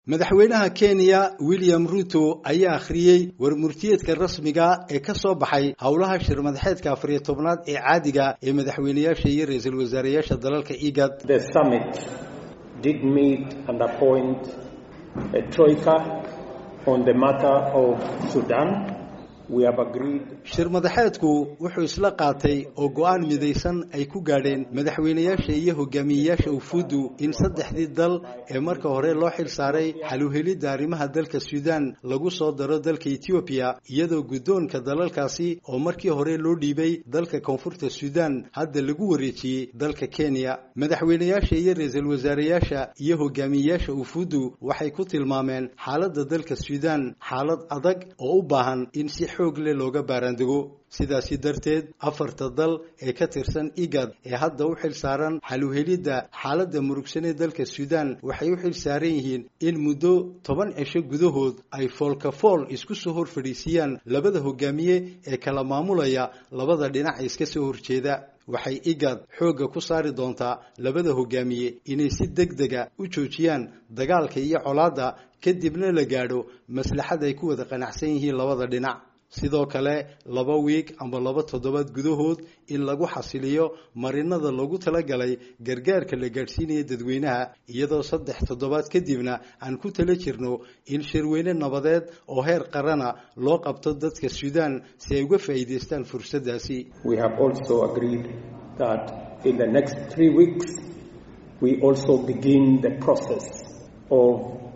madaxweynaha kenya william ruto ayaa akhriyey warmurtiyeedka rasmiga ee ka soo baxay howlaha shir madaxeedka afariyo tobnaad ee caadiga ee madaxweyneyaasha iyo ra-iisul wasaareyaasha dalalka igad The summit did meet and appoint a troika on the matter of Sudan. We have agreed shir madaxeedku wuxuu isla qaatay oo go-aan midaysan ay ku gaadheen madaxweyneyaasha iyo hogaamiyeyaasha ufuuddu in saddexdii dal ee marka hore loo xil saaray xaluhelidda arrimaha dalka suudan lagu soo daro dalka etoobiya iyadoo guddoonka dalalkaasi oo markii hore loo dhiibay dalka koonfurta suudan hadda lagu wareejiyey dalka kenya madaxweyneyaasha iyo ra-iisul wasaareyaasha iyo hogaamiyeyaasha ufuuddu waxay ku tilmaameen xaaladda dalka suudan xaalad adag oo u baahan in si xoog leh looga baaraandego sidaasi darteed afarta dal ee ka tirsan igad ee hadda u xil saaran xaluhelidda xaaladda murugsanee dalka suudan waxay u xil saaran yihiin in muddo toban cisho gudahood ay foolkafool isku soo hor fadhiisiyaan labada hogaamiye ee kala maamulaya labada dhinac iska soo horjeeda waxay igad xoogga ku saari doontaa labada hogaamiye inay si deg dega u joojiyaan dagaalka iyo colaadda kadibna la gaadho maslaxad ay ku wada qanacsan yihiin labada dhinac sidoo kale laba wiig amba laba toddobaad gudahood in lagu xasiliyo marinada loogu talagalay gargaarka la gaadhsiinaya dadweynaha iyadoo saddex toddobaad kadibna aan ku tala jirno in shirweyne nabadeed oo heer qarana loo qabto dadka suudan si ay uga faa'iidaystaan fursaddaasi we have also agreed that in the next three weeks we also begin the process of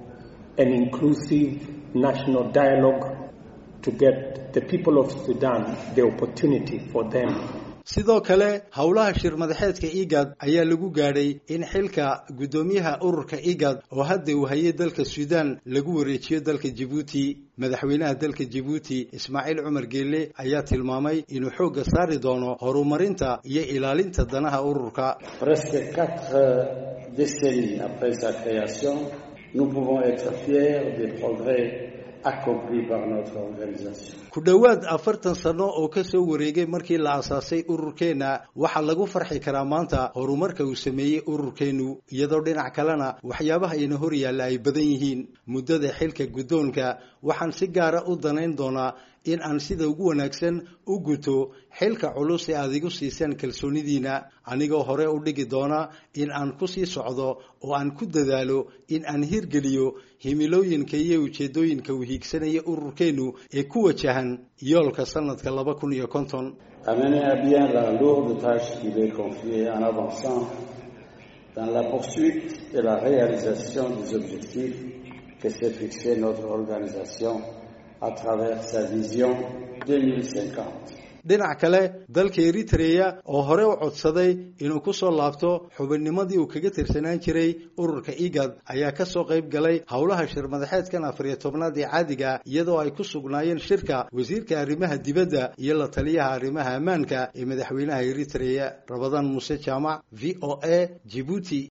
an inclusive national dialogue to get the people of Sudan the opportunity for them sidoo kale howlaha shir madaxeedka igad ayaa lagu gaadhay in xilka guddoomiyaha ururka igad oo hadda uu hayay dalka suudan lagu wareejiyo dalka jibuuti madaxweynaha dalka jibuuti ismaaciil cumar geelle ayaa tilmaamay inuu xoogga saari doono horumarinta iyo ilaalinta danaha ururka Presque quatre décennies après sa création, nous pouvons être fiers des progrès accomplis par notre organisation. ku dhowaad afartan sano oo ka soo wareegay markii la aasaasay ururkeenna waxaa lagu farxi karaa maanta horumarka uu sameeyey ururkeennu iyadoo dhinac kalena waxyaabaha ina hor yaalla ay badan yihiin muddada xilka guddoonka waxaan si gaara u danayn doonaa in aan sida ugu wanaagsan u guto xilka culus ee aad igu siisaan kalsoonidiina anigoo hore u dhigi doona in aan ku sii socdo oo aan ku dadaalo in aan hirgeliyo himilooyinka iyo ujeeddooyinka uu hiigsanaya ururkeennu ee ku wajahan yoolka sanadka laba kun iyo konton À mener à bien la lourde tâche qui lui est confiée en avançant dans la poursuite et la réalisation des objectifs que s'est fixé notre organisation à travers sa vision 2050. dhinac kale dalka eritreya oo hore u codsaday inuu ku soo laabto xubinnimadii uu kaga tirsanaan jiray ururka igad ayaa ka soo qayb galay howlaha shir madaxeedkan afariyo tobnaad ee caadiga iyadoo ay ku sugnaayeen shirka wasiirka arrimaha dibadda iyo la taliyaha arrimaha ammaanka ee madaxweynaha eritreya rabadaan muuse jaamac v o a jibuuti